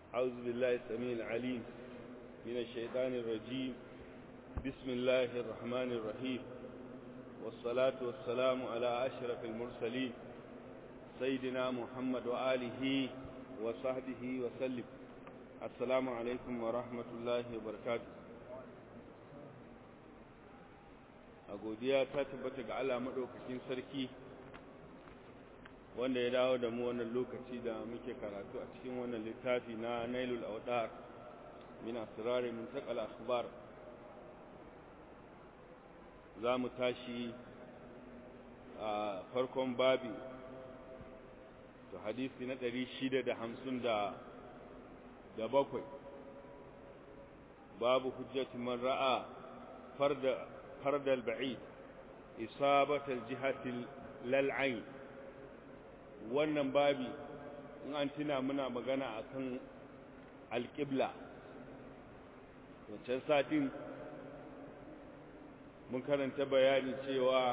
أعوذ بالله السميع العليم من الشيطان الرجيم بسم الله الرحمن الرحيم والصلاة والسلام على أشرف المرسلين سيدنا محمد وآله وصحبه وسلم السلام عليكم ورحمة الله وبركاته a godiya ta tabbata ga Allah maɗaukakin sarki wanda ya dawo da mu wannan lokaci da muke karatu a cikin wannan littafi na nailul audar min asrari min taqal akhbar za mu tashi a farkon babi to hadisi na 657 babu hujjati man ra'a farda فرد البعيد إصابة الجهة للعين wannan babi in an tuna muna magana akan alƙibla wancan satin mun karanta bayani cewa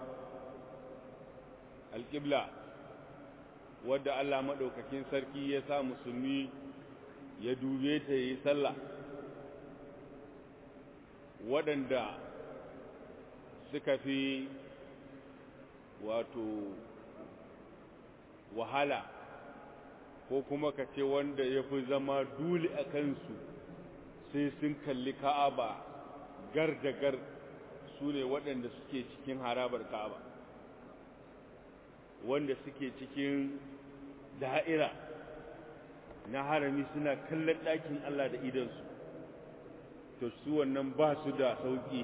alƙibla wadda Allah maɗaukakin sarki ya sa musulmi ya dube ta yi sallah waɗanda suka fi wato wahala ko kuma ka ce wanda ya fi zama dole a kansu sai sun kalli ka'aba gar da gar su ne waɗanda suke cikin harabar ka'aba wanda suke cikin da'ira na harami suna kallon ɗakin Allah da idansu to su wannan ba su da sauƙi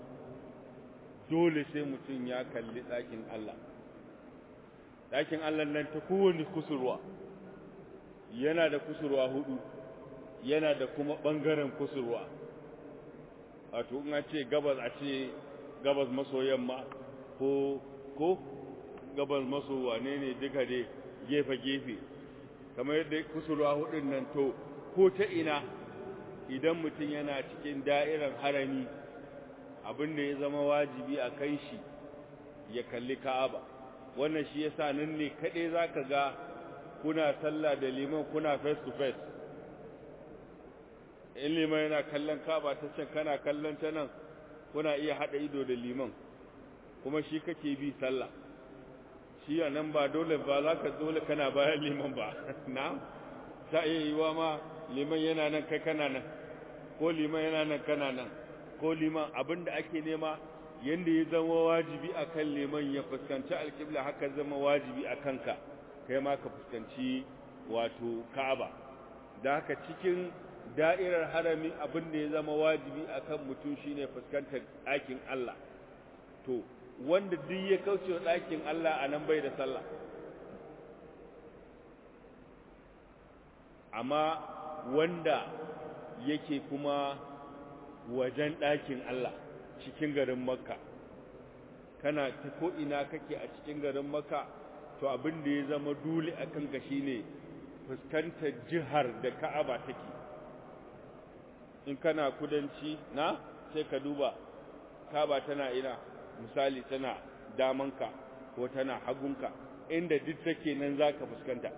dole sai mutum ya kalli ɗakin Allah ɗakin Allah nan ta kowane kusurwa yana da kusurwa hudu yana da kuma ɓangaren kusurwa wato in a ce gabas a ce gabas maso yamma ko ko gabas maso wane ne duka dai gefe-gefe kamar yadda kusurwa hudun nan to ko ta ina idan mutum yana cikin da'irar harami abin da ya zama wajibi a kan shi ya kalli ka'aba wannan shi yasa nan ne kaɗai za ka ga kuna sallah da liman kuna face to face in liman yana kallon ka'aba ta can kana kallon ta nan kuna iya haɗa ido da liman kuma shi kake bi sallah shi a nan ba dole ba za ka dole kana bayan liman ba na ta iya yiwa ma liman yana nan kai kana nan ko liman yana nan kana nan ko liman abin da ake nema yadda ya zama wajibi a kan liman ya fuskanci alƙibla haka zama wajibi a kanka kai ma ka fuskanci wato ka'aba da haka cikin da'irar harami abin da ya zama wajibi a kan mutum shine fuskantar ɗakin Allah to wanda duk ya kauce wa ɗakin Allah a nan bai da sallah amma wanda yake kuma wajen ɗakin Allah cikin garin Makka kana ta ko'ina kake a cikin garin Makka to abin da ya zama dole a kanka shi ne fuskantar jihar da Ka'aba take in kana kudanci na sai ka duba Ka'aba tana ina misali tana damanka ko tana hagunka inda duk take nan za ka fuskanta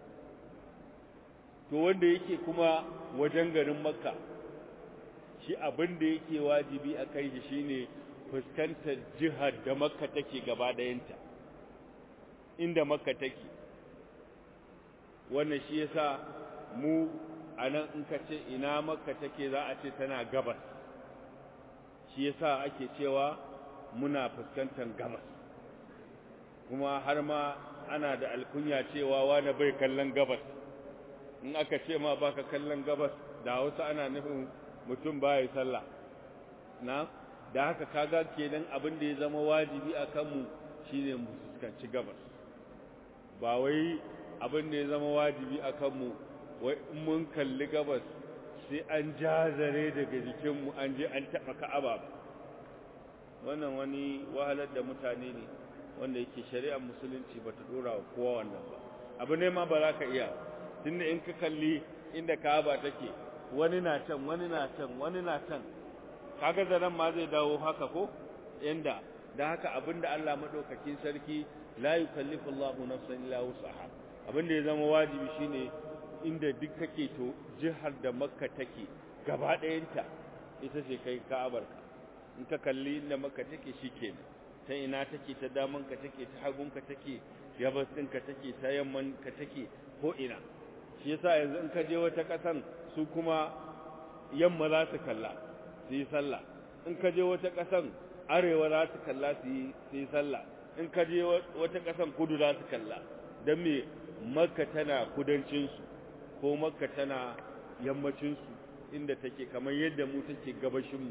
to wanda yake kuma wajen garin Makka shi abin da yake wajibi a kai shi shine fuskantar jihar da makka take gaba dayanta inda makka take wannan shi yasa mu anan in ka ce ina makka take za a ce tana gabas shi yasa ake cewa muna fuskantar gabas kuma har ma ana da alkunya cewa wani bai kallon gabas in aka ce ma baka kallon gabas da hausa ana nufin mutum ba ya sallah na da haka kaga kenan abin da ya zama wajibi a kanmu shine mu fuskanci gabas ba wai abin da ya zama wajibi a kanmu wai in mun kalli gabas sai an jazare daga jikinmu an je an taɓa ka'aba ba wannan wani wahalar da mutane ne wanda yake shari'ar musulunci ba ta ɗora wa kowa wannan ba abu ne ma ba za ka iya tunda in ka kalli inda ka'aba take wani na can wani na can wani na can kaga zaran ma zai dawo haka ko inda da haka abinda Allah madaukakin sarki la yukallifu Allahu nafsan illa wus'aha abinda ya zama wajibi shine inda duk kake to jihar da makka take gaba ɗayanta ita ce kai ka'abarka in ka kalli inda makka take shikenan ta ina take ta damanka take ta hagunka take gabas ɗinka take ta yammanka take ko ina shi yasa yanzu in ka je wata ƙasan su kuma yamma za su kalla su yi sallah in ka je wata ƙasan arewa za su kalla su yi sallah in ka je wata ƙasan kudu za su kalla don me makka tana kudancinsu ko makka tana yammacinsu inda take kamar yadda mu take gabashinmu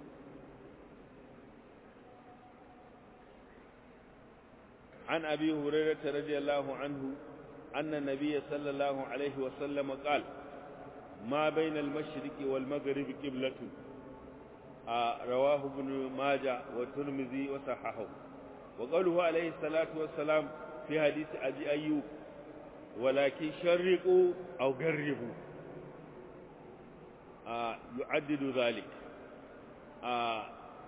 عن أبي هريرة رضي الله عنه أن النبي صلى الله عليه وسلم قال ما بين المشرق والمغرب قبلة آه رواه ابن ماجه والترمذي وصححه وقوله عليه الصلاة والسلام في حديث أبي أيوب ولكن شرقوا أو قربوا آه يعدد ذلك آه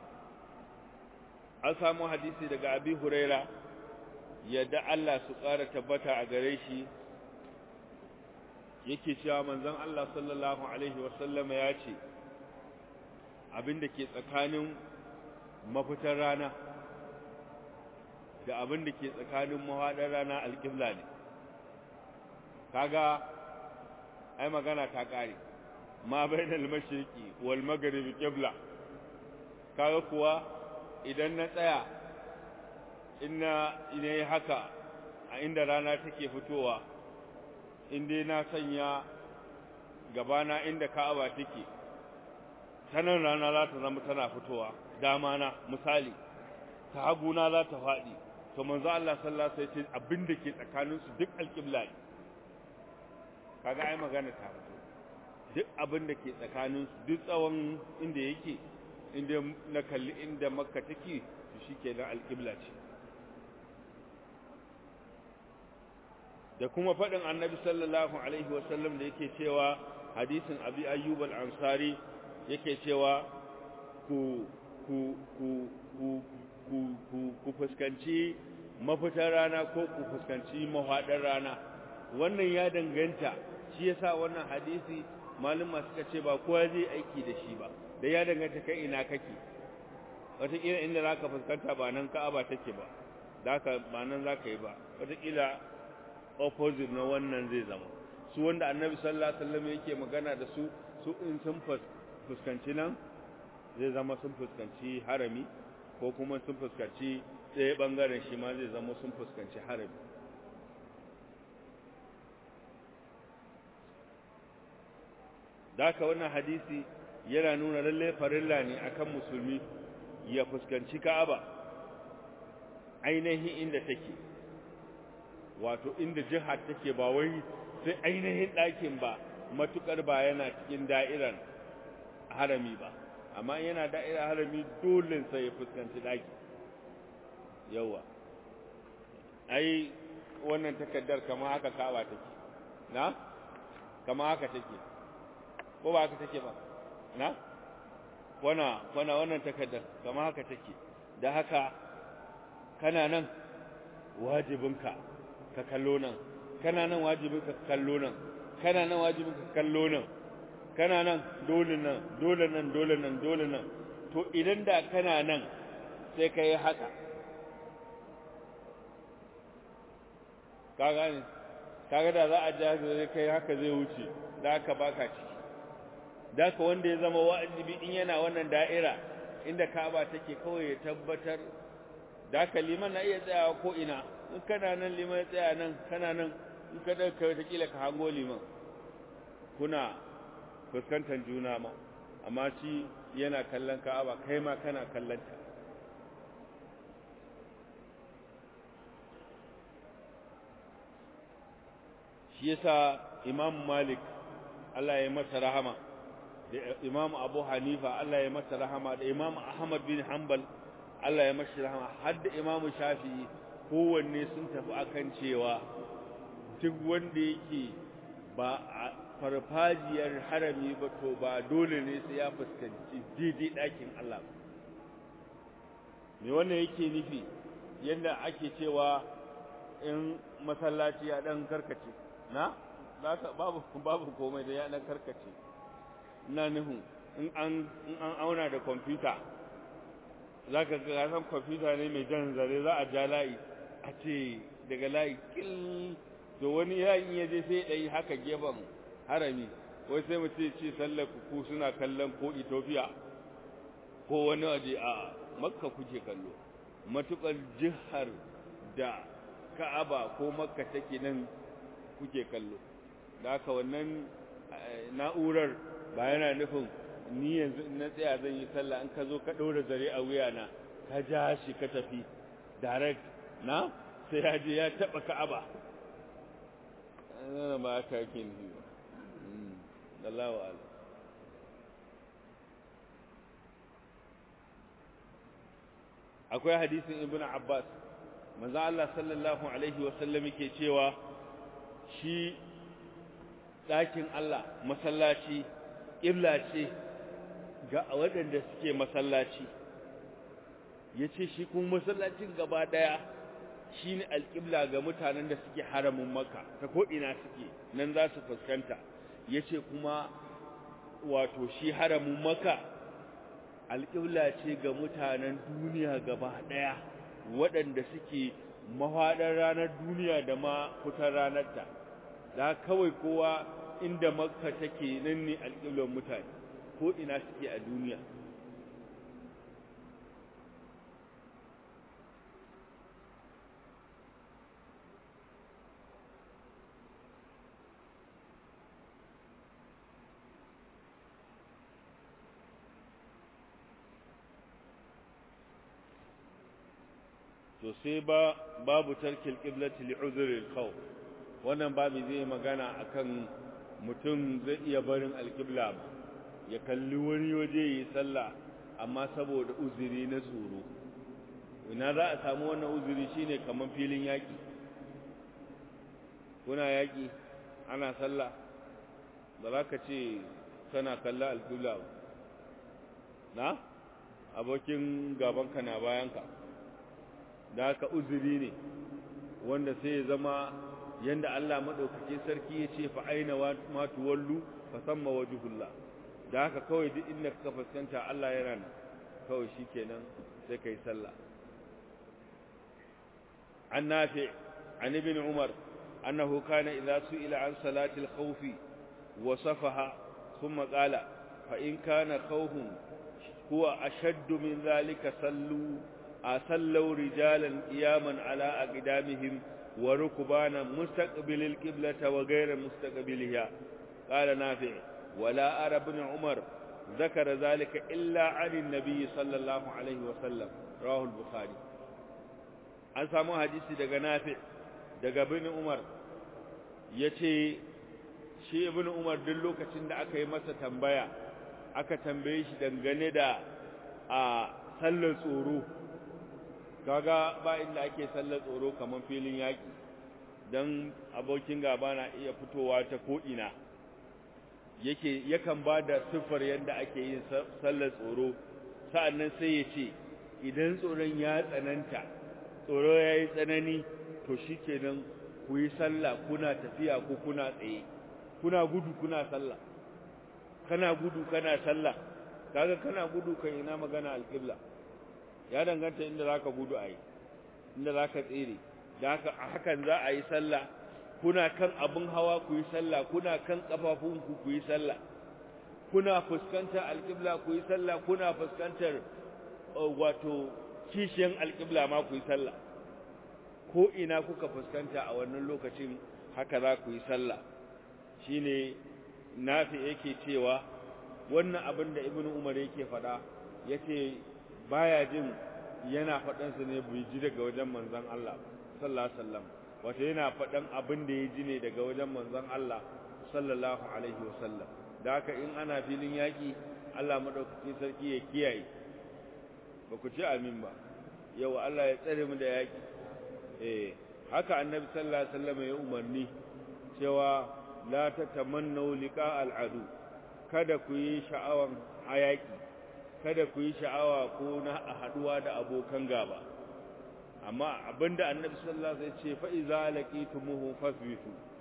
أسامو حديثي دقى أبي هريرة yadda Allah su ƙara tabbata a gare shi yake cewa manzon Allah sallallahu alaihi wasallama ya ce abinda ke tsakanin mafitar rana da abinda ke tsakanin mahaɗar rana alƙibla ne kaga ai magana ta ƙare ma bainal mashriqi wal maghribi qibla kaga kuwa idan na tsaya ina ina yi haka a inda rana take fitowa inda na sanya gabana inda ka'aba take sanan rana za ta zama tana fitowa dama na misali ta haguna za ta faɗi to manzo Allah sallallahu alaihi wasallam abin da ke tsakanin su duk alƙibla ne kaga ai magana ta fito duk abin da ke tsakanin su duk tsawon inda yake inda na kalli inda makka take to shikenan alƙibla ce da kuma faɗin annabi sallallahu alaihi wasallam da yake cewa hadisin abi ayyub al-ansari yake cewa ku ku ku ku ku ku ku fuskanci mafitar rana ko ku fuskanci mahaɗar rana wannan ya danganta shi yasa wannan hadisi malama suka ce ba kowa zai aiki da shi ba da ya danganta kai ina kake wataƙila inda za ka fuskanta ba nan ka'aba take ba da ba nan za ka yi ba wataƙila opposite na wannan zai zama su wanda annabi sallallahu alaihi wasallam yake magana da su su in sun fuskanci nan zai zama sun fuskanci harami ko kuma sun fuskanci ɗaya ɓangaren shi ma zai zama sun fuskanci harami da haka wannan hadisi yana nuna lalle farilla ne akan musulmi ya fuskanci ka'aba ainihin inda take wato inda jihar take ba wai sai ainihin ɗakin ba matukar ba yana cikin da'irar harami ba amma yana da'irar harami dole sai ya fuskanci ɗaki yawa ai wannan takaddar kama haka kaba take na kama haka take ko ba haka take ba na wana wana wannan takaddar kama haka take da haka kana nan wajibinka ka kallo nan kana nan wajibin ka kallo nan kana nan wajibin ka kallo nan kana nan dole nan dole nan dole nan dole nan to idan da kana nan sai ka yi haka ka gane kaga da za a ja zai kai haka zai wuce da haka baka ciki da haka wanda ya zama wajibi in yana wannan da'ira inda Ka'aba take kawai ya tabbatar da haka liman na iya tsayawa ko ina in kana nan liman ya tsaya nan kana nan in ka dauka wata kila ka hango liman kuna fuskantar juna ma amma shi yana kallon Ka'aba kai ma kana kallon ta shi yasa Imam Malik Allah ya masa rahama da Imam Abu Hanifa Allah ya masa rahama da Imam Ahmad bin Hanbal Allah ya masa rahama har da Imam Shafi'i kowanne sun tafi akan cewa duk wanda yake ba a farfajiyar harami ba to ba dole ne sai ya fuskanci daidai ɗakin Allah me wannan yake nufi yadda ake cewa in masallaci ya ɗan karkace na babu babu komai da ya dan karkace ina nufin in an in an auna da kwamfuta zaka ga san kwamfuta ne mai jan zare za a ja layi a ce daga layi kil to wani yayin ya je sai dai haka gefen harami wai sai mutum ce sallar ku suna kallon ko Ethiopia ko wani waje a Makka kuke kallo matukar jihar da Ka'aba ko Makka take nan kuke kallo da haka wannan na'urar ba yana nufin ni yanzu na tsaya zan yi sallah in ka zo ka ɗora zare a wuyana ka ja shi ka tafi direct na sai ya je ya taɓa ka'aba zana ba aka yake nufi ba Allah wa ala akwai hadisin ibn abbas manzo Allah sallallahu alaihi wa sallam yake cewa shi ɗakin Allah masallaci ƙibla ce ga waɗanda suke masallaci ya ce shi kuma masallacin gaba ɗaya shi ne alƙibla ga mutanen da suke haramin maka ta ko'ina suke nan za su fuskanta ya ce kuma wato shi haramin maka alƙibla ce ga mutanen duniya gaba ɗaya waɗanda suke mahaɗar ranar duniya da ma fitar ranarta da kawai kowa inda makka take nan ne alƙiblar mutane ko ina suke a duniya to sai ba babu tarkil qiblati li uzri al-khawf wannan babu zai magana akan mutum zai iya barin alqibla ba ya kalli wani waje yi sallah amma saboda uzuri na tsoro ina za a samu wannan uzuri shine kaman filin yaki kuna yaki ana sallah ba za ka ce kana kalla alqibla ba na abokin gabanka na bayanka da haka uzuri ne wanda sai ya zama yanda Allah madaukake sarki ya ce fa aina ma tuwallu fa samma wajhullah da haka kawai duk inda ka fuskanta Allah yana nan kawai shikenan sai kai sallah an nafi an ibn umar annahu kana idza su'ila an salati al-khawf wasafaha thumma qala fa in kana khawfun huwa ashaddu min dhalika sallu أصلوا رجالا قياما على أقدامهم وركبانا مستقبل القبلة وغير مستقبلها قال نافع ولا أرى ابن عمر ذكر ذلك إلا عن النبي صلى الله عليه وسلم رواه البخاري an samu hadisi daga nafi daga ibn umar yace shi ibn umar duk lokacin da aka yi masa tambaya aka tambaye shi dangane da a sallar tsoro kaga ba inda ake sallar tsoro kamar filin yaki dan abokin gaba na iya fitowa ta ko ina yake yakan ba da siffar yadda ake yin sallar tsoro sa'annan sai ya ce idan tsoron ya tsananta tsoro ya yi tsanani to shikenan ku yi sallah kuna tafiya ko kuna tsaye kuna gudu kuna sallah kana gudu kana sallah kaga kana gudu kan ina magana alƙibla ya danganta inda zaka gudu ayi inda zaka tsere da haka hakan za a yi sallah kuna kan abun hawa ku yi sallah kuna kan kafafunku ku yi sallah kuna fuskantar alƙibla ku yi sallah kuna fuskantar wato kishiyan alƙibla ma ku yi sallah ko ina kuka fuskanta a wannan lokacin haka za ku yi sallah shine nafi yake cewa wannan abin da ibnu umar yake faɗa yace baya jin yana faɗan sa ne bai ji daga wajen manzon Allah sallallahu alaihi wasallam wato yana faɗan abin da ya ji ne daga wajen manzon Allah sallallahu alaihi wasallam da haka in ana filin yaki Allah madaukakin sarki ya kiyaye ba ku ci amin ba yau Allah ya tsare mu da yaki eh haka annabi sallallahu alaihi wasallam ya umarni cewa la tatamannu liqa al'adu kada ku yi sha'awan hayaki kada ku yi sha'awa ko na haduwa da abokan gaba amma abinda annabi sallallahu alaihi wasallam ya ce fa iza laqitumuhu fasbitu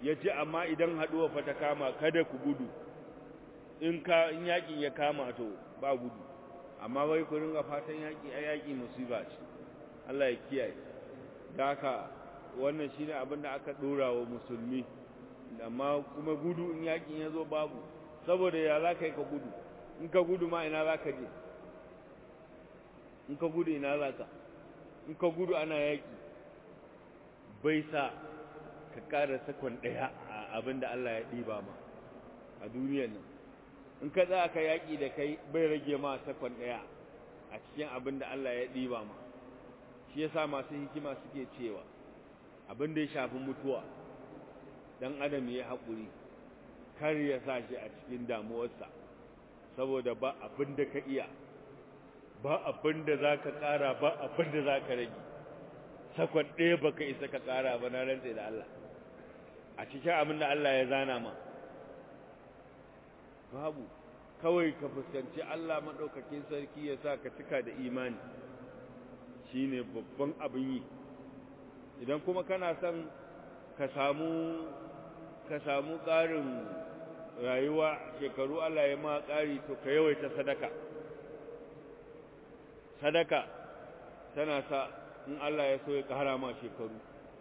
ya ce amma idan haɗuwa fa ta kama kada ku gudu in ka in yaƙin ya kama to ba gudu amma wai ku ringa fatan yaƙi a yaƙi musiba ce Allah ya kiyaye da haka wannan shine abin da aka ɗora wa musulmi amma kuma gudu in yaƙin ya zo babu saboda ya za ka yi ka gudu in ka gudu ma ina za ka je in ka gudu ina za ka in ka gudu ana yaƙi bai sa ka ƙara sakon ɗaya a abin da Allah ya ɗiba ma a duniyar nan in ka za ka yaƙi da kai bai rage ma sakon ɗaya a cikin abin da Allah ya ɗiba ma shi yasa masu hikima suke cewa abin da ya shafi mutuwa dan adam ya haƙuri kar ya sa shi a cikin damuwarsa saboda ba abin da ka iya ba abin da za ka ƙara ba abin da za ka rage sakon ɗaya ba ka isa ka ƙara ba na rantse da Allah a cikin abin da Allah ya zana ma babu kawai ka fuskanci Allah maɗaukakin sarki ya sa ka cika da imani shi ne babban abin yi idan kuma kana son ka samu ka samu ƙarin rayuwa shekaru Allah ya ma ƙari to ka yawaita sadaka sadaka tana sa in Allah ya so ya ƙara ma shekaru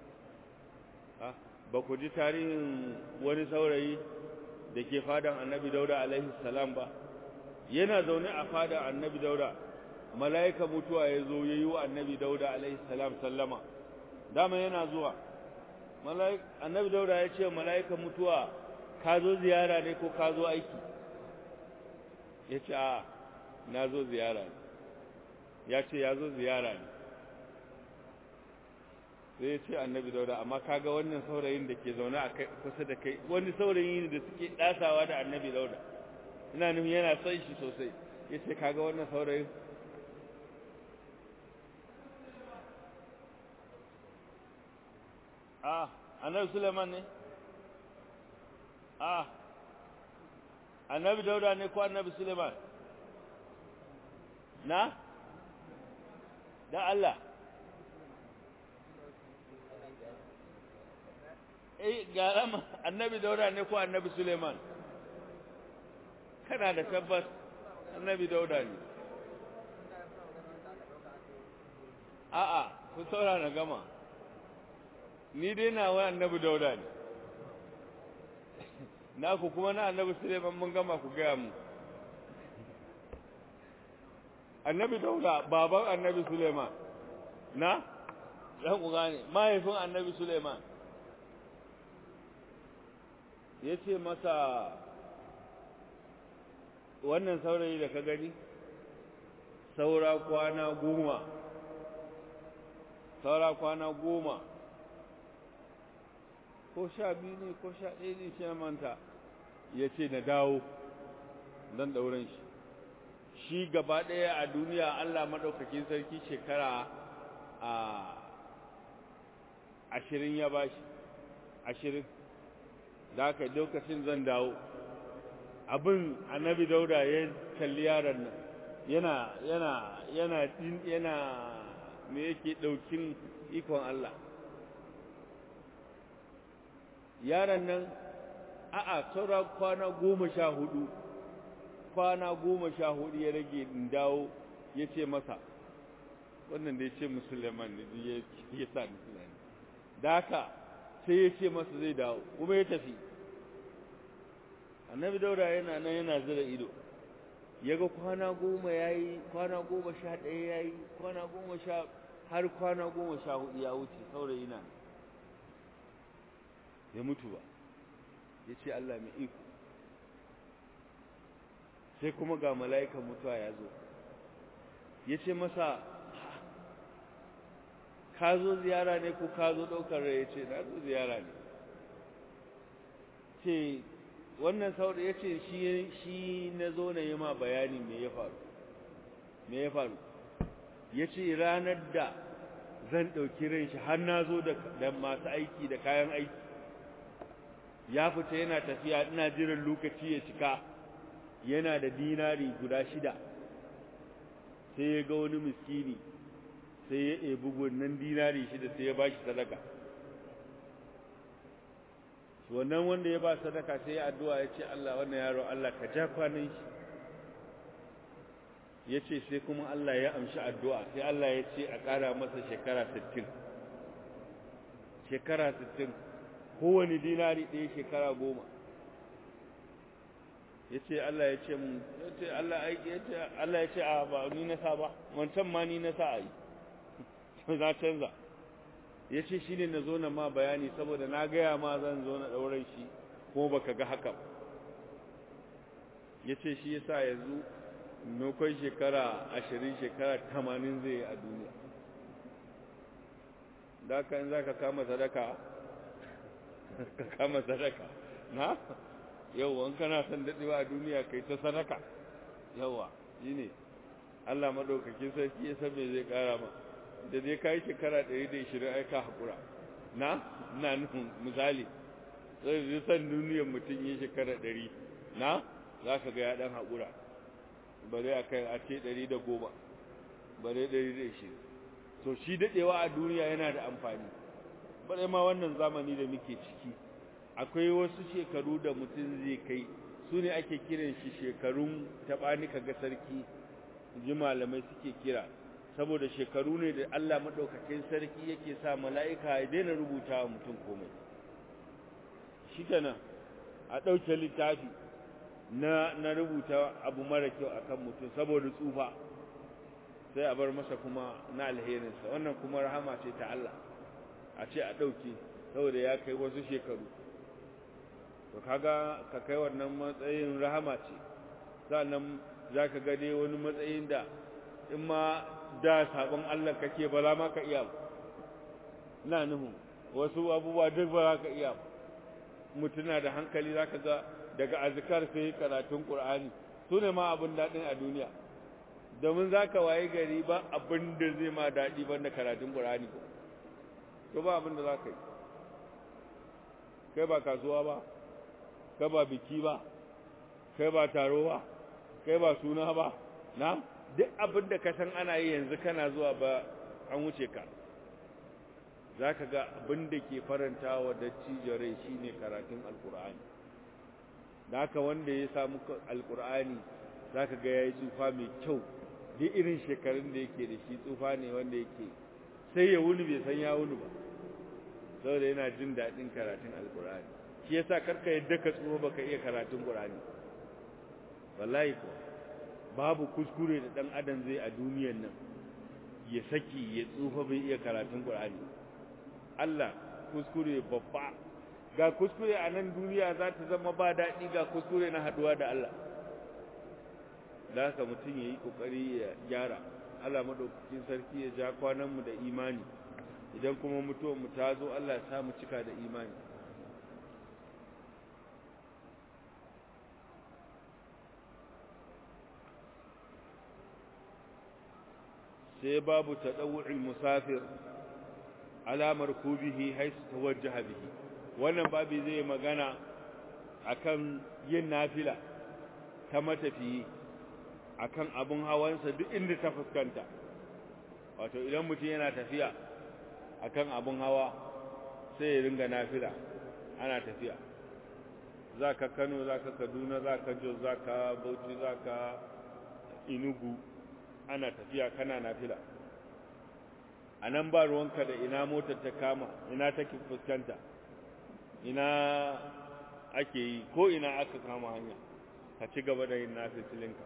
ba ku ji tarihin wani saurayi da ke fadan annabi dauda alaihi salam ba yana zaune a fadan annabi dauda mala'ika mutuwa ya zo ya yi wa annabi dauda alaihi salam sallama dama yana zuwa annabi dauda ya ce mala'ika mutuwa ka zo ziyara ne ko ka zo aiki ya ce a na zo ziyara ne ya ce ya zo ziyara ne sai ya ce annabi dauda amma kaga wannan saurayin da ke zaune a kusa da kai wani saurayi ne da suke dasawa da annabi dauda ina nufin yana son shi sosai ya ce kaga wannan saurayin a annabi suleiman ne a annabi dauda ne ko annabi suleiman na da Allah eh garama annabi dauda ne ko annabi suleiman kana da tabbas annabi dauda ne a'a ku saurara gama ni dai na wa annabi dauda ne na ku kuma na annabi suleiman mun gama ku gaya mu annabi dauda baban annabi suleiman na ɗan ku gane mahaifin annabi suleiman ya ce masa wannan saurayi da ka gani saura kwana goma saura kwana goma ko sha biyu ne ko sha ɗaya ne shi manta ya ce na dawo don ɗauran shi shi gaba ɗaya a duniya Allah maɗaukakin sarki shekara a ashirin ya ba shi ashirin da aka lokacin zan dawo abin annabi dauda ya kalli yaron nan yana yana yana yana me yake ɗaukin ikon Allah yaron nan a'a saura kwana goma sha hudu kwana goma sha hudu ya rage in dawo ya ce masa wannan da ya ce musulman ne ya sa ni tunani da haka sai ya ce masa zai dawo kuma ya tafi annabi daura yana nan yana zira ido ya ga kwana goma ya yi kwana goma sha ɗaya ya yi kwana goma sha har kwana goma sha hudu ya wuce saurayi na ya mutu ba ya ce Allah mai iko sai kuma ga mala'ikan mutuwa ya zo ya ce masa ka zo ziyara ne ko ka zo ɗaukar rai ya ce na zo ziyara ne ce wannan saurayi ya ce shi na zo na yi ma bayani me ya faru me ya faru ya ce ranar da zan ɗauki ran shi har na zo da masu aiki da kayan aiki ya fita yana tafiya ina jiran lokaci ya cika yana da dinari guda shida sai ya ga wani miskini sai ya ebi wannan dinari shida sai ya bashi sadaka wannan wanda ya ba sadaka sai ya addu'a ya ce Allah wannan yaro Allah ka ja kwanan shi ya ce sai kuma Allah ya amshi addu'a sai Allah ya ce a ƙara masa shekara 60 shekara 60 kowane dinari ɗaya shekara goma ya ce Allah ya ce mun ya ce Allah ya ce a ba ni na sa ba wancan ma ni na sa a yi na canza ya ce shi ne na zo na ma bayani saboda na gaya ma zan zo na ɗauran shi kuma baka ga haka ya ce shi ya sa yanzu nukon shekara ashirin shekara tamanin zai yi a duniya da ka in za ka kama sadaka ka kama sadaka na yau an kana son daɗewa a duniya kai ta sadaka yawa shi ne allah maɗaukakin sarki ya san me zai ƙara ma da dai ka yi shekara ɗari da ishirin ai ka haƙura na ina nufin misali sai zai san duniyar mutum yi shekara ɗari na za ka ga ya ɗan haƙura bare a kai a ce ɗari da goma bare ɗari da ishirin to shi daɗewa a duniya yana da amfani bare ma wannan zamani da muke ciki akwai wasu shekaru da mutum zai kai su ne ake kiran shi shekarun taɓani ga sarki ji malamai suke kira saboda shekaru ne da Allah maɗaukakin sarki yake sa mala'ika ya daina rubuta wa mutum komai shi kenan a ɗauke littafi na, na rubuta abu mara kyau a kan mutum saboda tsufa sai a bar masa kuma na alherinsa wannan kuma rahama ce ta Allah a ce a ɗauke saboda ya kai wasu shekaru to kaga ka kai wannan matsayin rahama ce sannan za ka gade wani matsayin da in ma da sabon Allah kake ba za ma ka iya ba ina nuhu wasu abubuwa duk ba za ka iya ba mutuna da hankali za ka ga daga azkar sai karatun Qur'ani su ne ma abin daɗin a duniya domin za ka waye gari ba abin da zai ma daɗi ban da karatun Qur'ani ko to ba abin da za ka yi kai ba kasuwa ba kai ba biki ba kai ba taro ba kai ba suna ba na duk abin da ka san ana yi yanzu kana zuwa ba an wuce ka za ka ga abin da ke faranta wa dattijo rai shi ne karatun alkur'ani da haka wanda ya samu alkur'ani za ka ga ya yi tsufa mai kyau duk irin shekarun da yake da shi tsufa ne wanda yake sai ya wuni bai san ya wuni ba saboda yana jin daɗin karatun alkur'ani shi yasa karka yadda ka tsufa baka iya karatun qur'ani wallahi ko babu kuskure da dan adam zai a duniyar nan ya saki ya tsufa bai iya karatun qur'ani Allah kuskure babba ga kuskure a nan duniya za ta zama ba daɗi ga kuskure na haduwa da Allah da haka mutum ya yi ƙoƙari ya gyara Allah maɗaukakin sarki ya ja kwananmu da imani idan kuma mutuwanmu ta zo Allah ya samu cika da imani sai babu taɗawu'il musafir alamar kubihi haisu tawajjaha bihi wannan babu zai magana akan yin nafila ta matafiyi akan abun hawansa duk inda ta fuskanta wato idan mutum yana tafiya akan abun hawa sai ya ringa nafila ana tafiya za ka kano za ka kaduna za ka jos za ka bauchi za ka inugu ana tafiya kana nafila a nan ba ruwanka da ina motar ta kama ina take fuskanta ina ake yi ko ina aka kama hanya ka ci gaba da yin nafifilinka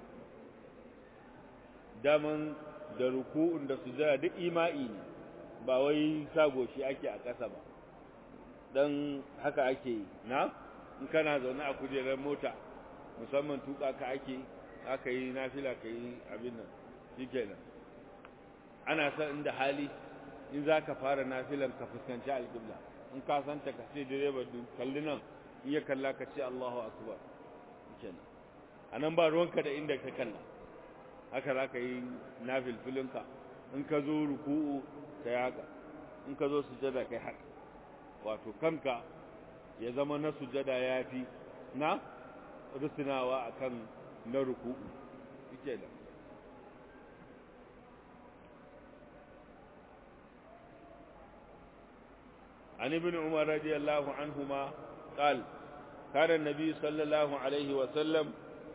daman da ruku'un da sujada duk ima'i ne ba wai sago shi ake a ƙasa ba dan haka ake yi na in kana zaune a kujerar mota musamman tuka ka ake aka yi nafila ka yi abin nan shikenan ana san inda hali in za ka fara nafilan ka fuskanci alƙibla in ka santa ka ce direba kalli nan in ya kalla ka ce Allahu akbar shikenan anan ba ruwanka da inda ka kalla haka za ka yi nafilfilinka in ka zo ruku'u ka yi haka in ka zo sujada ka yi haka wato kanka ya zama na sujada ya fi na rusunawa akan na ruku'u shike da عن ابن عمر رضي الله عنهما قال كان النبي صلى الله عليه وسلم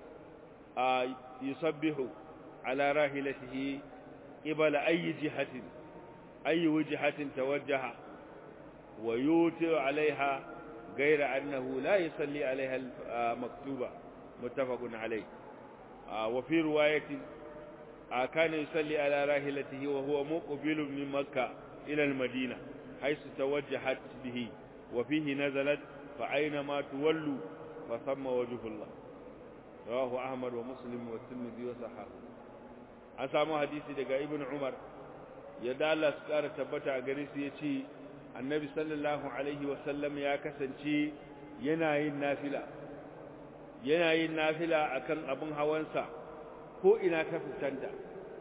يصبح على راحلته قبل أي جهة أي وجهة توجه ويوتر عليها غير أنه لا يصلي عليها المكتوبة متفق عليه وفي رواية كان يصلي على راحلته وهو مقبل من مكة إلى المدينة حيث توجهت به وفيه نزلت فأينما تولوا فثم وجه الله رواه أحمد ومسلم والترمذي وصححه an samu hadisi daga ibn umar yadda Allah su ƙara tabbata a gare su ya ce annabi sallallahu alaihi wasallam ya kasance yana yin nafila yana yin nafila akan abin hawansa ko ina ta fuskanta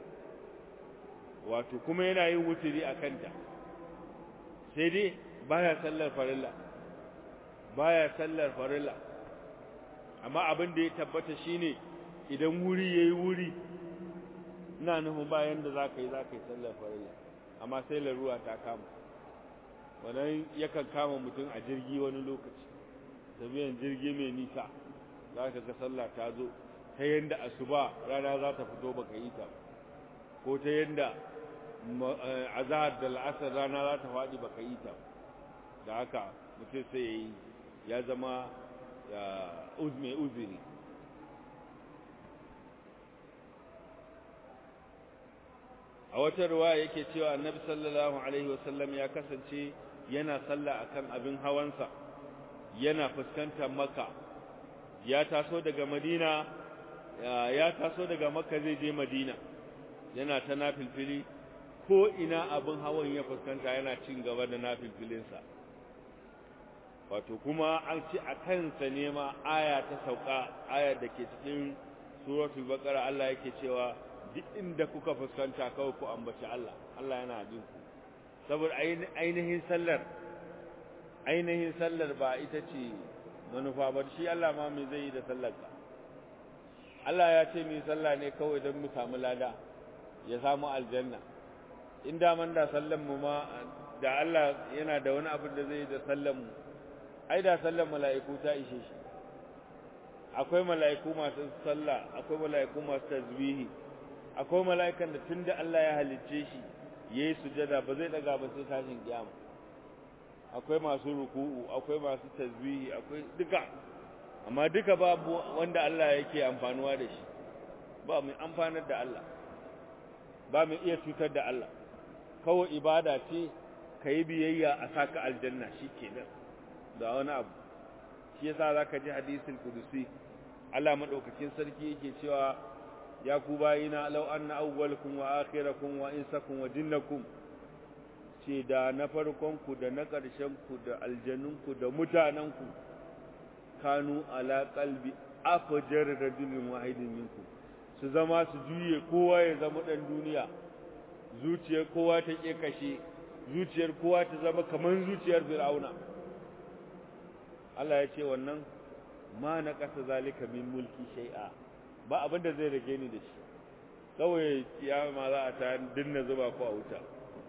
wato kuma yana yin wuturi a kanta sai dai baya sallar farilla baya sallar farilla amma abin da ya tabbata shine idan wuri yayi wuri ina nufin bayan da zaka yi zaka yi sallar farilla amma sai laruwa ta kama wannan yakan kama mutum a jirgi wani lokaci tafiyan jirgi mai nisa zaka ga sallah ta zo ta yanda asuba rana za ta fito baka yi ta ko ta yanda azhar da al'asar rana za ta faɗi baka yi ta da haka mutum sai ya yi ya zama mai uzuri a wata ruwa yake cewa annabi sallallahu alaihi wasallam ya kasance yana sallah akan abin hawansa yana fuskantar maka ya taso daga madina ya taso daga makka zai je madina yana ta nafilfili ko ina abin hawan ya fuskanta yana cin gaba da nafilfilinsa wato kuma an ci a kansa ne ma aya ta sauka aya da ke cikin suratul baqara Allah yake cewa duk inda kuka fuskanta kawai ku ambaci Allah Allah yana jin ku saboda ainihin sallar ainihin sallar ba ita ce manufa ba shi Allah ma me zai yi da sallar ka Allah ya ce mu sallah ne kawai don mu samu lada ya samu aljanna in da man da sallan mu ma da Allah yana da wani abin da zai yi da sallan mu ai da sallan mala'iku ta ishe shi akwai mala'iku masu sallah akwai mala'iku masu tasbihi akwai mala'ikan da tunda Allah ya halicce shi yayi sujada ba zai daga ba sai tashin kiyama akwai masu ruku'u akwai masu tasbihi akwai duka amma duka babu wanda Allah yake amfanuwa da shi ba mu amfanar da Allah ba mu iya cutar da Allah kawai ibada ce kai biyayya a saka aljanna shikenan da wani abu shi yasa zaka ji hadisin kudusi Allah madaukakin sarki yake cewa ya ku bayina law anna awwalakum wa akhirakum wa insakum wa jinnakum ce da na farkon ku da na ƙarshen ku da aljannun ku da mutanen ku kanu ala qalbi afjar rajulin wahidin minkum su zama su juye kowa ya zama dan duniya zuciyar kowa ta ke kashe zuciyar kowa ta zama kaman zuciyar fir'auna Allah ya ce wannan ma na ƙasa zalika min mulki shay'a ba abin da zai rage ni da shi kawai kiyama za a ta dinna zuba ko a wuta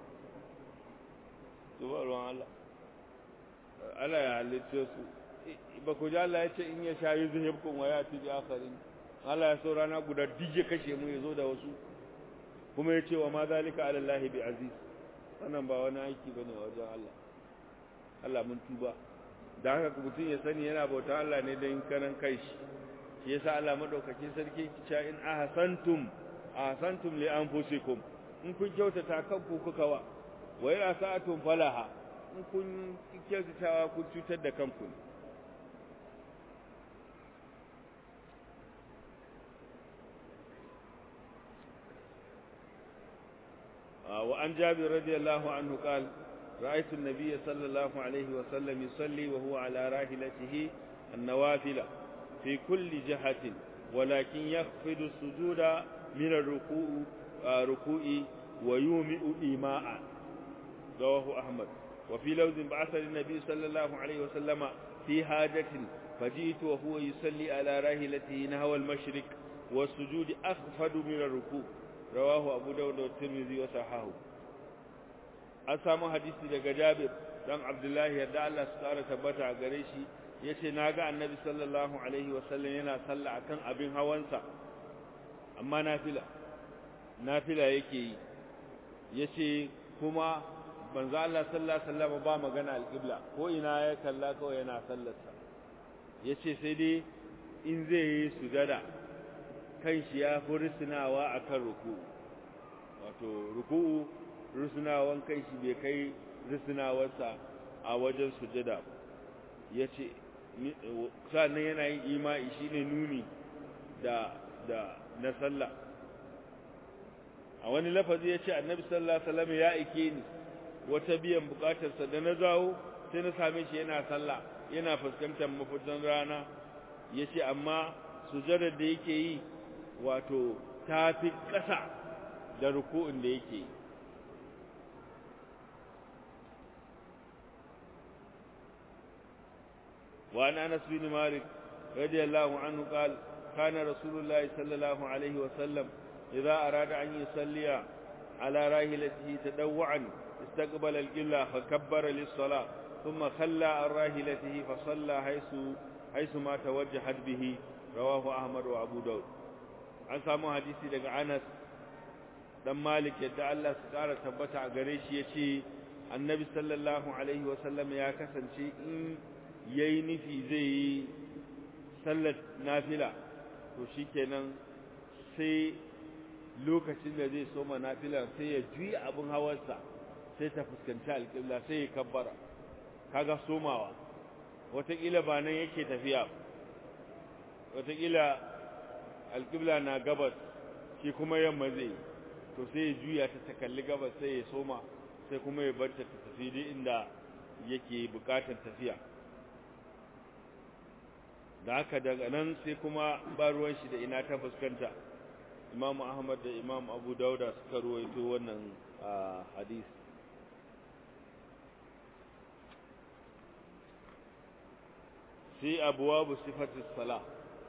zuba ruwan Allah Allah ya halicce su ba ku ji Allah ya ce in ya sha yuzun yabkun wa ya tuji akharin Allah ya so rana guda dije kashe mu ya zo da wasu kuma ya ce wa ma zalika ala Allah bi aziz wannan ba wani aiki bane wajen Allah Allah mun tuba da haka mutum ya sani yana bauta Allah ne don kanan kai shi shi yasa Allah madaukakin sarki kica in ahsantum ahsantum li anfusikum in kun kyautata kanku kuka wa wa in asa'atum falaha in kun kyautatawa kun cutar da kanku ne وعن جابر رضي الله عنه قال رأيت النبي صلى الله عليه وسلم يصلي وهو على راحلته النوافل في كل جهة ولكن يخفض السجود من الركوع ركوع ويومئ إيماء رواه أحمد وفي لوز بعث النبي صلى الله عليه وسلم في حاجة فجئت وهو يصلي على راحلته نحو المشرق والسجود أخفض من الركوع رواه أبو داود والترمذي وصححه an samu hadisi daga Jabir dan Abdullahi yadda Allah su tsara tabbata a gare shi yace naga annabi sallallahu alaihi wasallam yana sallah akan abin hawansa amma nafila nafila yake yi yace kuma manzo Allah sallallahu alaihi wasallam ba magana alqibla ko ina ya kalla kawai yana sallarsa yace sai dai in zai yi sujada kan shi ya fi rusunawa akan ruku wato ruku'u rusunawan kan shi bai kai rusunawarsa a wajen sujada yace sannan yana yin imai shine nuni da da na sallah a wani lafazi yace annabi sallallahu alaihi wasallam ya ike ni wata biyan bukatarsa da na zawo sai na same shi yana sallah yana fuskantar mafitan rana yace amma sujadar da yake yi wato tafi ƙasa da ruku'un da yake yi وعن انس بن مالك رضي الله عنه قال كان رسول الله صلى الله عليه وسلم اذا اراد ان يصلي على راحلته تدوعا استقبل القبلة فكبر للصلاة ثم خلى عن راحلته فصلى حيث حيث ما توجهت به رواه أحمد وأبو داود an samu hadisi daga Anas dan Malik yadda Allah su kara tabbata a gare shi yace Annabi sallallahu alaihi wasallam ya kasance in yayi nufi zai yi sallar nafila to shikenan sai lokacin da zai soma nafilar sai ya juya abin hawarsa sai ta fuskanci alƙibla sai ya kabbara kaga somawa wataƙila ba nan yake tafiya wataƙila alƙibla na gabas shi kuma yamma zai to sai ya juya ta ta kalli gabas sai ya soma sai kuma ya bar ta ta tafi duk inda yake buƙatar tafiya da haka daga nan sai kuma ba ruwan shi da ina ta fuskanta imam ahmad da imam abu dauda suka ruwaito wannan hadisi sai abuwabu sifatis sala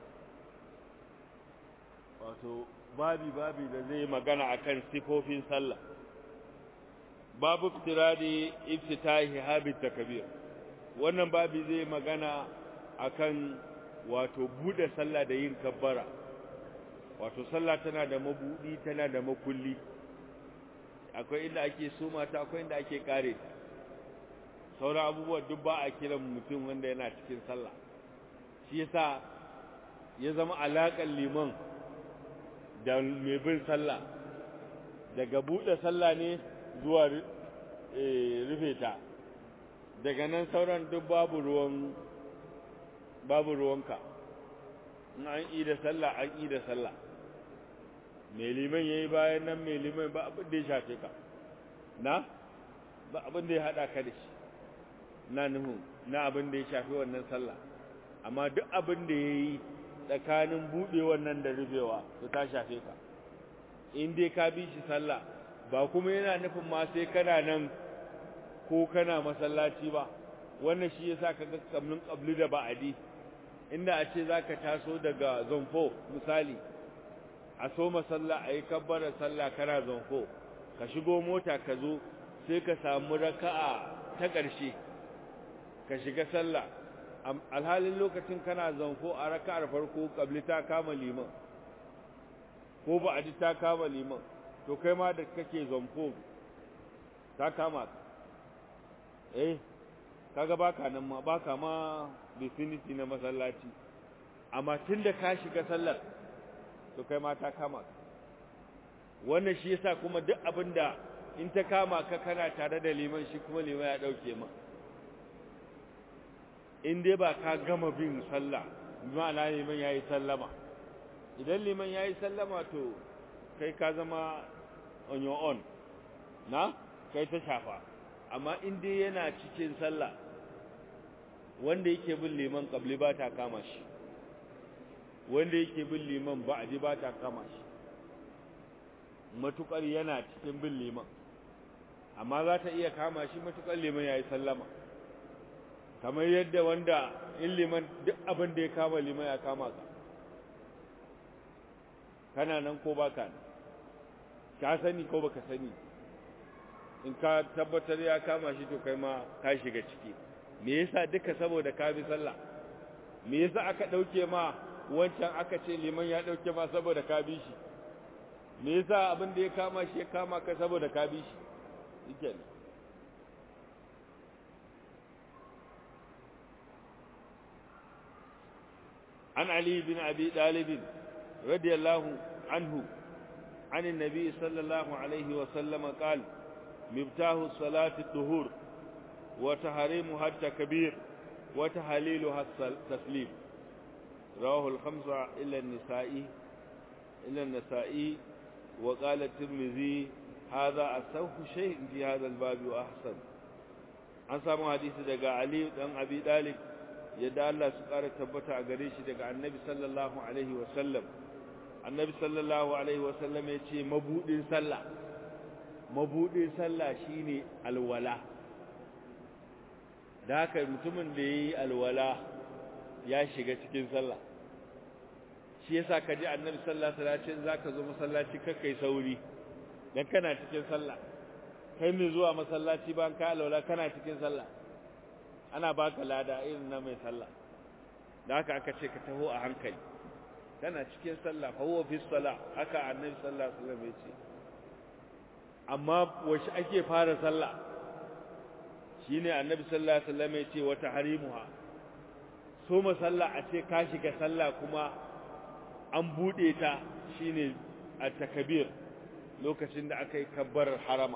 wato babi babi da zai magana akan sifofin sallah babu iftiradi iftitahi habit takbir wannan babi zai magana akan wato bude sallah da yin kabbara wato sallah tana da mabudi tana da makulli akwai inda ake soma ta akwai inda ake kare ta sauran abubuwa duk ba a kiran mutum wanda yana cikin sallah shi yasa ya zama alaƙar liman da mai bin sallah daga buɗe sallah ne zuwa rufe ta daga nan sauran duk babu ruwan babu ruwanka in an yi da sallah an yi da sallah mai liman ya yi bayan nan mai liman ba abin da ya shafe ka na ba abin da ya haɗa ka da shi na nuhu na abin da ya shafi wannan sallah amma duk abin da ya yi tsakanin buɗe wannan da rufewa to ta shafe ka in dai ka bi shi sallah ba kuma yana nufin ma sai kana nan ko kana masallaci ba wannan shi yasa ka ga kamnin qabli da ba'adi inda a ce zaka taso daga zonfo misali a so masalla ayi kabbara sallah kana zonfo ka shigo mota ka zo sai ka samu raka'a ta ƙarshe ka shiga sallah alhalin lokacin kana zanfo a raka'ar farko kabli ta kama liman ko ba a ji ta kama liman to kai ma da kake zanfo ta kama ka eh kaga baka nan ma baka ma vicinity na masallaci amma tunda ka shiga sallar to kai ma ta kama ka wannan shi yasa kuma duk abinda in ta kama ka kana tare da liman shi kuma liman ya dauke ma in dai ba ka gama bin sallah ma'ana liman yayi sallama idan liman yayi sallama to kai ka zama on your own na kai ta shafa amma in dai yana cikin sallah wanda yake bin liman kabli ba ta kama shi wanda yake bin liman ba'di ba ta kama shi matukar yana cikin bin liman amma za ta iya kama shi matukar liman yayi sallama kamar yadda wanda in liman duk abin da ya kama liman ya kama ka kana nan ko baka nan ka sani ko baka sani in ka tabbatar ya kama shi to kai ma ka shiga ciki me yasa duka saboda ka bi sallah me yasa aka dauke ma wancan aka ce liman ya dauke ma saboda ka bi shi me yasa abin da ya kama shi ya kama ka saboda ka bi shi shikenan عن علي بن أبي طالب رضي الله عنه عن النبي صلى الله عليه وسلم قال مفتاح الصلاة الطهور وتحريمها التكبير وتحليلها التسليم رواه الخمسة إلا النسائي إلا النسائي وقال الترمذي هذا أصح شيء في هذا الباب وأحسن عن سامو حديث دقاء علي بن أبي طالب yadda Allah su ƙara tabbata a gare shi daga annabi sallallahu alaihi wasallam annabi sallallahu alaihi wasallam ya ce mabuɗin sallah mabuɗin sallah shine alwala da haka mutumin da ya yi alwala ya shiga cikin sallah shi yasa ka ji annabi sallallahu alaihi wasallam za ka zo masallaci kakkai sauri dan kana cikin sallah kai mai zuwa masallaci ban ka alwala kana cikin sallah ana baka lada irin na mai sallah da haka aka ce ka taho a hankali kana cikin sallah fa huwa fi salah haka annabi sallallahu alaihi wasallam ya ce amma wace ake fara sallah shine annabi sallallahu alaihi wasallam ya ce wata harimuha so masalla a ce ka shiga sallah kuma an bude ta shine at-takbir lokacin da aka yi kabbarar harama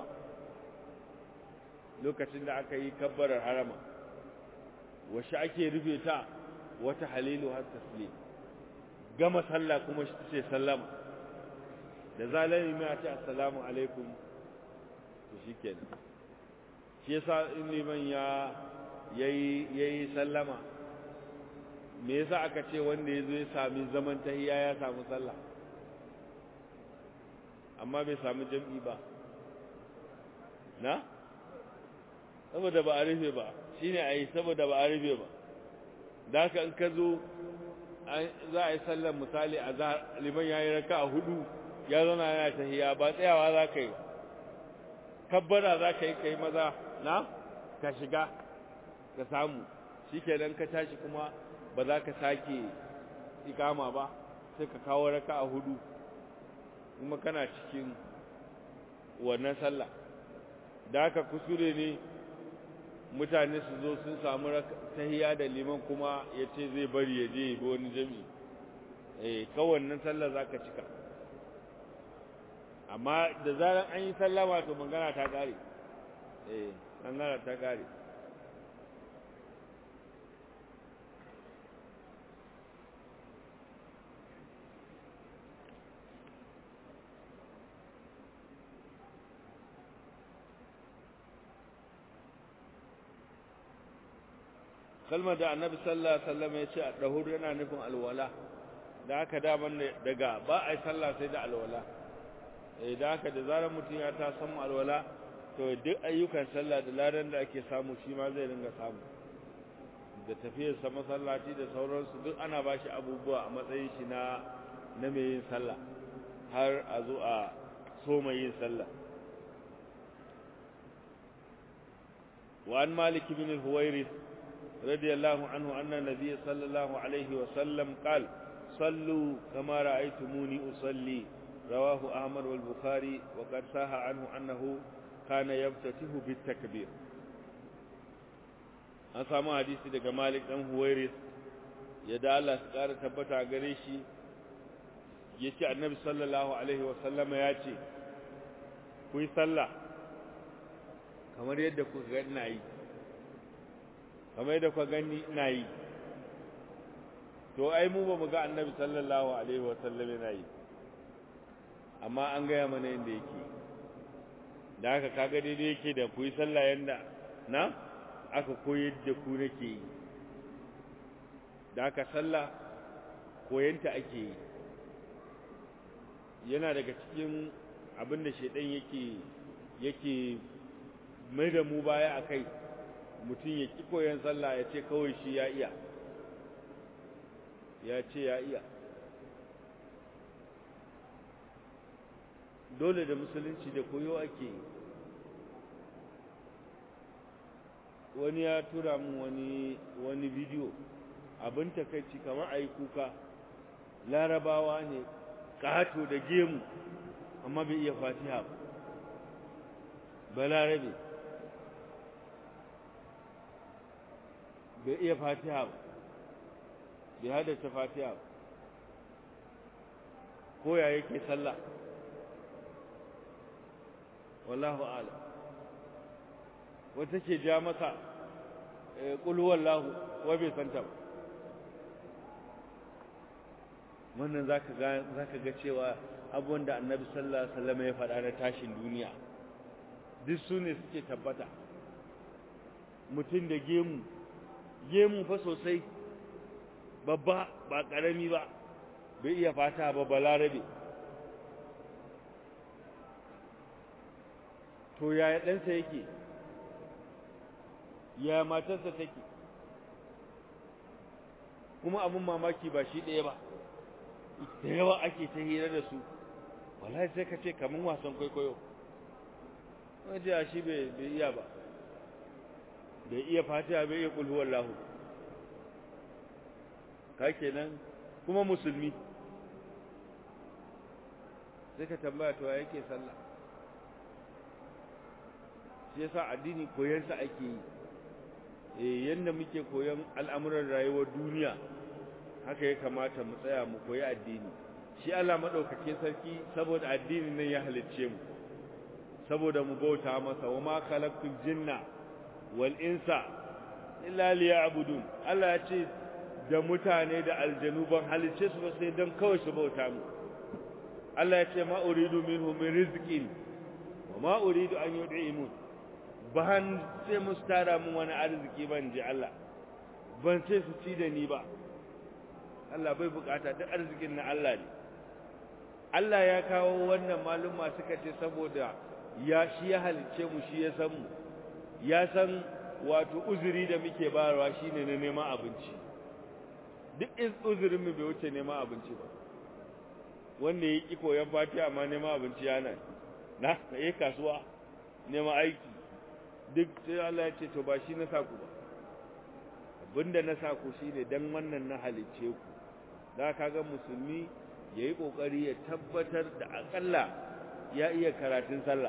lokacin da aka yi kabbarar harama wace ake rufe ta wata halilu har taslim gama sallah kuma shi ce sallama da zalimi mai ce assalamu alaikum to shikenan shi yasa in liman ya yayi yayi sallama me yasa aka ce wanda yazo ya sami zaman tahiyya ya samu sallah amma bai samu jam'i ba na saboda ba a rufe ba shine a yi saboda ba a rufe ba da haka in ka zo za a yi sallar misali a liman ya yi raka a hudu ya zana yana tahiya ba tsayawa za ka yi kabbara za ka yi ka yi maza na ka shiga ka samu shi kenan ka tashi kuma ba za ka sake ikama ba sai ka kawo raka a hudu kuma kana cikin wannan sallah da haka kusure ne mutane su zo sun samu tahiya da liman kuma ya ce zai bari ya je bi wani jami eh kawannan sallah za ka cika amma da zarar an yi sallama to magana ta kare eh magana ta kare kalmar da annabi sallallahu alaihi wasallam ya ce a dahur yana nufin alwala da haka daman daga ba a yi sallah sai da alwala eh da haka da zarar mutum ya ta samu alwala to duk ayyukan sallah da ladan da ake samu shi ma zai ringa samu da tafiyar sa masallaci da sauransu duk ana ba shi abubuwa a matsayin shi na na mai yin sallah har a zo a so mai yin sallah وعن مالك بن الهويرث رضي الله عنه أن النبي صلى الله عليه وسلم قال صلوا كما رأيتموني أصلي رواه أحمد والبخاري وقد ساه عنه أنه كان يفتتح بالتكبير an samu hadisi daga Malik dan Huwairis ya da Allah su ƙara tabbata gare shi yace Annabi sallallahu alaihi wasallam ya ce ku yi sallah kamar yadda ku ga ina yi kamar yadda ku gani ina yi to ai mu ba mu ga Annabi sallallahu alaihi wasallam yana yi amma an gaya mana yadda yake da haka kaga daidai yake da ku yi sallah yanda na aka koyar da ku nake yi da aka sallah koyanta ake yi yana daga cikin abin da shaidan yake yake mai da mu baya a kai mutum ya ki koyan sallah ya ce kawai shi ya iya ya ce ya iya dole da musulunci da koyo ake yi wani ya tura min wani wani bidiyo abin takaici kamar a yi kuka larabawa ne ƙato da gemu amma bai iya fatiha ba balarabe bai iya fatiha ba bai haddace fatiha ba ko ya yake sallah wallahu ala wata ke ja masa ƙulhuwar lahu wa bai santa ba wannan za ka ga cewa abubuwan da annabi sallallahu alaihi wasallam ya faɗa na tashin duniya duk su ne suke tabbata mutum da gemu gemu fa sosai babba ba ƙarami ba bai iya fata ba balarabe to yaya ɗansa yake ya matarsa take kuma abin mamaki ba shi ɗaya ba da yawa ake ta hira da su wallahi sai ka ce kamar wasan kwaikwayo wajen a shi bai iya ba bai iya fatiha bai iya kulhuwar lahu ka kenan kuma musulmi sai ka tambaya to yake sallah shi yasa addini koyansa ake yi eh yanda muke koyon al'amuran rayuwar duniya haka ya kamata mu tsaya mu koyi addini shi Allah madaukake sarki saboda addini nan ya halicce mu saboda mu bauta masa wa ma khalaqtul jinna wal insa illa liya'budun Allah ya ce da mutane da aljanu ban halicce su ba sai dan kawai su bauta mu Allah ya ce ma uridu minhum min rizqin wa ma uridu an yud'imun ban sai musu tara mun wani arziki ban ji Allah ban ce su ci da ni ba Allah bai bukata duk arzikin na Allah ne Allah ya kawo wannan maluma suka ce saboda ya shi ya halice mu shi ya san mu ya san wato uzuri da muke bayarwa shine na neman abinci duk in uzurin mu bai wuce neman abinci ba wanda ya ki koyan fatiha amma neman abinci yana na yi kasuwa neman aiki duk sai Allah ya ce to ba shi na saku ba abinda na saku shine dan wannan na halice ku da kaga musulmi yayi kokari ya tabbatar da akalla ya iya karatun sallah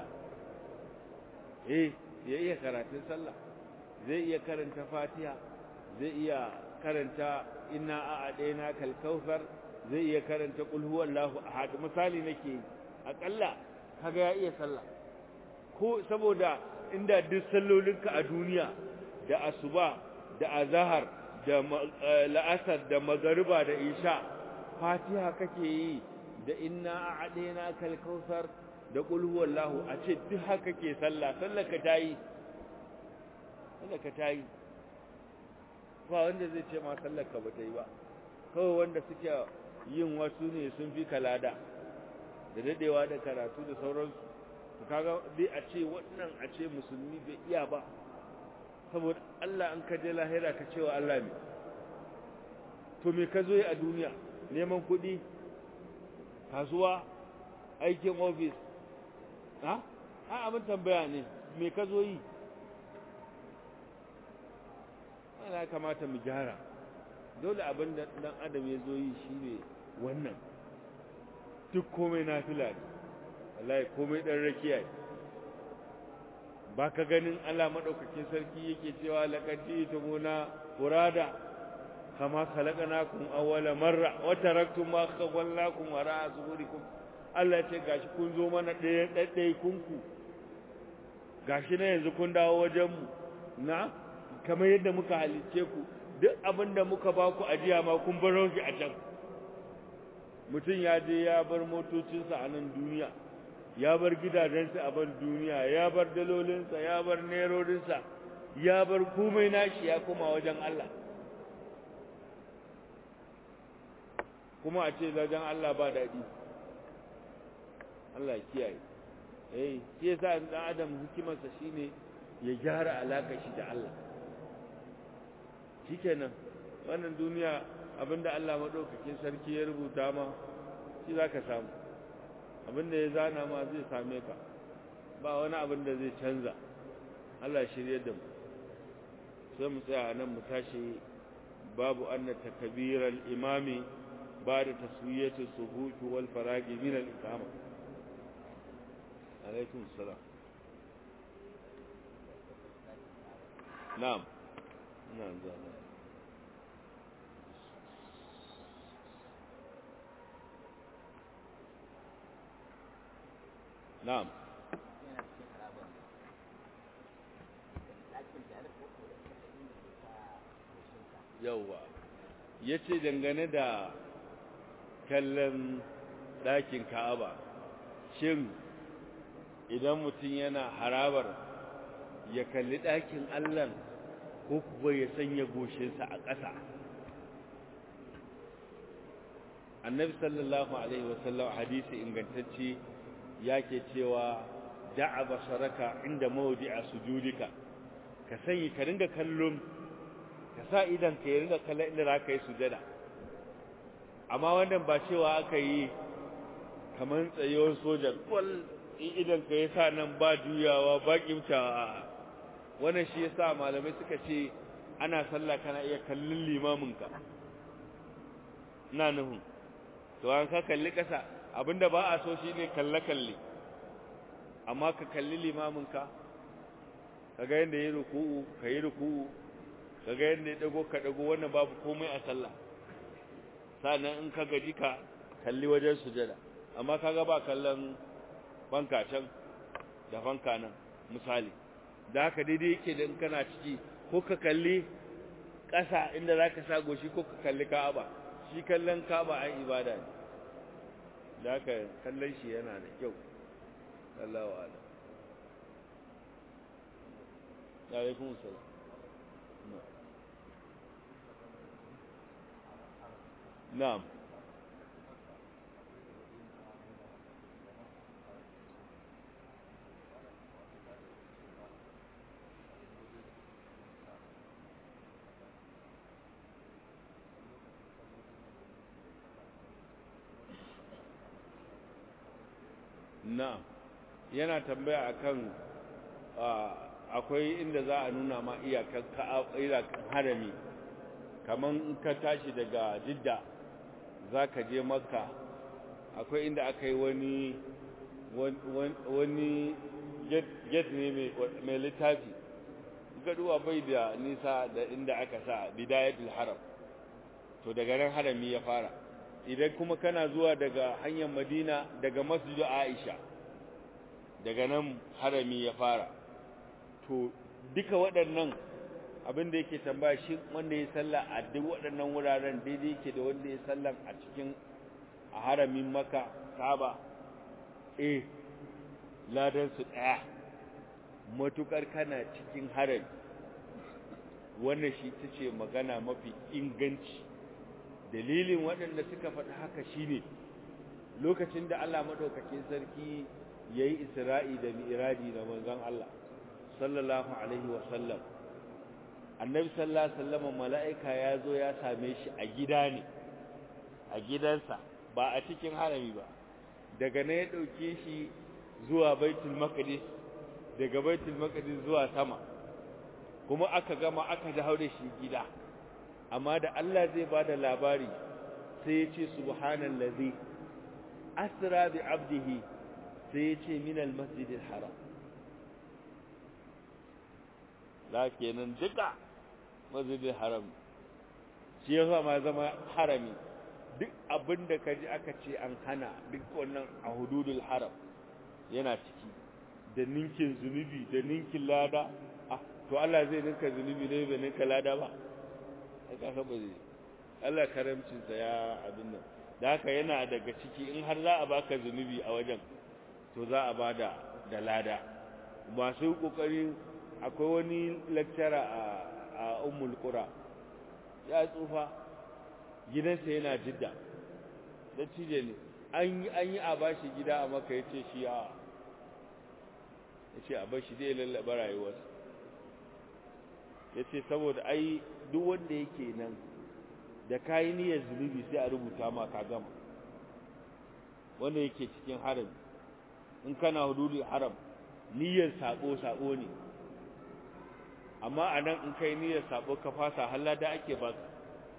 eh ya iya karatun sallah zai iya karanta fatiha zai iya karanta inna a'adaina kal kautsar zai iya karanta qul huwallahu ahad misali nake akalla kaga ya iya sallah ko saboda inda duk sallolinka a duniya da asuba da azahar da la'asar da magariba da isha fatiha kake yi da inna a'adaina kal kautsar da qul huwallahu a ce duk haka ke sallah sallar ka tayi sallar ka tayi ba wanda zai ce ma sallar ka bata yi ba kawai wanda suke yin wasu ne sun fi kalada da dadewa da karatu da sauransu to kaga dai a ce wannan a ce musulmi bai iya ba saboda Allah an kaje lahira ka cewa Allah ne to me ka zo yi a duniya neman kuɗi kasuwa aikin ofis ha ha abin tambaya ne me ka zo yi ana kamata mu gyara dole abin da dan adam ya zo yi shine wannan duk komai nafila ne wallahi komai dan rakiya ne ba ka ganin Allah madaukakin sarki yake cewa laqad jitumuna furada kama khalaqnakum awwala marra wa taraktum ma khawalnakum wara'a zuhurikum Allah ce gashi kun zo mana ɗaya ɗaɗɗai kunku gashi na yanzu kun dawo wajen mu na kamar yadda muka halicce ku duk abin da muka ba ku ajiya ma kun baro shi a can mutum ya je ya bar motocinsa a nan duniya ya bar gidajensa a ban duniya ya bar dalolinsa ya bar nerorinsa ya bar komai nashi ya koma wajen Allah kuma a ce wajen Allah ba daɗi Allah kiyaye eh shi yasa dan adam hikimarsa shine ya gyara alaka shi da Allah shikenan wannan duniya abinda Allah madaukakin sarki ya rubuta ma shi zaka samu abinda ya zana ma zai same ka ba wani abin da zai canza Allah shirye da mu sai mu tsaya nan mu tashi babu anna takbiral imami ba'da taswiyati suhuf wal faragi min al iqama alaikum salam na'am na'am zama na'am yauwa ya ce dangane da kallon ɗakin ka'aba shin idan mutum yana harabar ya kalli ɗakin allan ko kuwa ya sanya goshinsa a ƙasa annabi sallallahu alaihi wasallam hadisi ingantacce yake cewa da'a basaraka inda mawdi'a sujudika ka sanya ka ringa kallon ka sa idan ka yi ringa kallon inda zaka yi sujada amma wannan ba cewa aka yi kamar tsayuwar sojan kwal idan ka yi sa nan ba juyawa ba kimtawa wannan shi yasa malamai suka ce ana sallah kana iya kallon limaminka ina nufin to an ka kalli kasa abinda ba a so shine kalle kalle amma ka kalli limaminka kaga yanda yayi ruku'u kai ruku'u kaga yanda ya dago ka dago wannan babu komai a sallah sannan in ka gaji ka kalli wajen sujada amma kaga ba kallon banka can da banka nan misali da haka daidai yake da in kana ciki ko ka kalli ƙasa inda za ka sa goshi ko ka kalli ka'aba shi kallon ka'aba ai ibada ne da haka kallon shi yana da kyau Allah wa ala alaikum salam na'am na'am yana tambaya akan akwai inda za a nuna ma iyakar harami kaman in ka tashi daga jidda za ka je makka akwai inda aka yi wani wani get ne mai littafi gaduwa bai da nisa da inda aka sa bidayatul haram to daga nan harami ya fara idan kuma kana zuwa daga hanyar madina daga masjidu aisha daga nan harami ya fara to duka waɗannan abin da yake tambaya shi wanda ya salla a duk waɗannan wuraren daidai yake da wanda ya sallan a cikin a haramin maka saba eh ladan su ɗaya matukar kana cikin harami wannan shi ta ce magana mafi inganci dalilin waɗanda suka faɗi haka shine lokacin da Allah madaukakin sarki yayi Isra'i da Mi'raji da manzon Allah sallallahu alaihi wa sallam Annabi sallallahu alaihi wasallam mala'ika ya zo ya same shi a gida ne a gidansa ba a cikin harami ba daga ne ya dauke shi zuwa Baitul Maqdis daga Baitul Maqdis zuwa sama kuma aka gama aka dawo da shi gida amma da Allah zai bada labari sai ya ce subhanallazi asra bi abdihi sai ya ce min almasjidil haram la kenan duka masjidil haram shi yasa ma zama harami duk abinda kaji aka ce an hana duk wannan a hududul haram yana ciki da ninkin zunubi da ninkin lada ah to Allah zai ninka zunubi ne bai ninka lada ba aka ba zai Allah karamcinsa ya abin nan da haka yana daga ciki in har za a baka zunubi a wajen to za a bada da lada masu kokari akwai wani lecturer a a ummul qura ya tsufa gidansa yana jidda dattijo ne an yi an yi a bashi gida a maka yace shi a yace a bashi dai lallaba rayuwarsa yace saboda ai duk wanda yake nan da kayi niyyar zunubi sai a rubuta ma ka gama wanda yake cikin haram in kana hududul haram niyyar sabo sabo ne amma anan in kai niyyar sabo ka fasa halada ake baka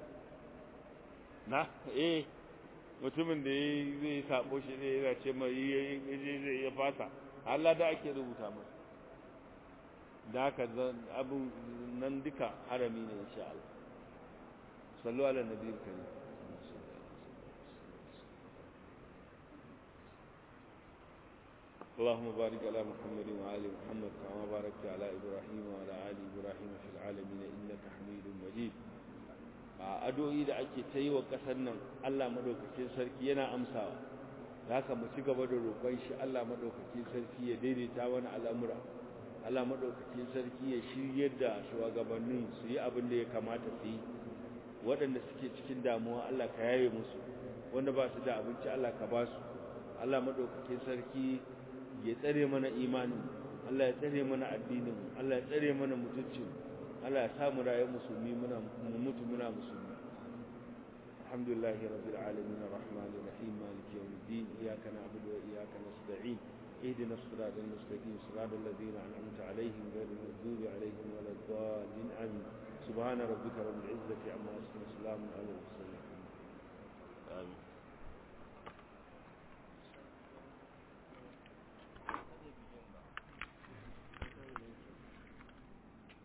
na eh mutumin da zai sabo shi zai yana ce mai zai ya fasa Allah da ake rubuta masa da haka abin nan duka harami ne insha Allah sallu ala nabiyil karim اللهم بارك على محمد وآل محمد كما باركت على إبراهيم وعلى آل إبراهيم في العالمين إنك حميد مجيد addu'o'i da ake ta yi wa ƙasar nan Allah madaukakin sarki yana amsawa haka mu ci gaba da roƙon shi Allah madaukakin sarki ya daidaita wani al'amura Allah madaukakin sarki ya shiryar da shugabannin su yi abin da ya kamata su yi waɗanda suke cikin damuwa Allah ka yaye musu wanda ba su da abinci Allah ka ba su Allah madaukakin sarki ya tsare mana imanin Allah ya tsare mana addinin Allah ya tsare mana mutuncin Allah ya samu rayuwar musulmi muna mu mutu muna musulmi alhamdulillahi rabbil alamin arrahmanir rahim maliki yawmiddin iyyaka na'budu wa iyyaka nasta'in اهدنا الصراط المستقيم صراط الذين انعمت عليهم غير المغضوب عليهم ولا الضالين امين سبحان ربك رب العزه عما يصفون وسلام على المرسلين امين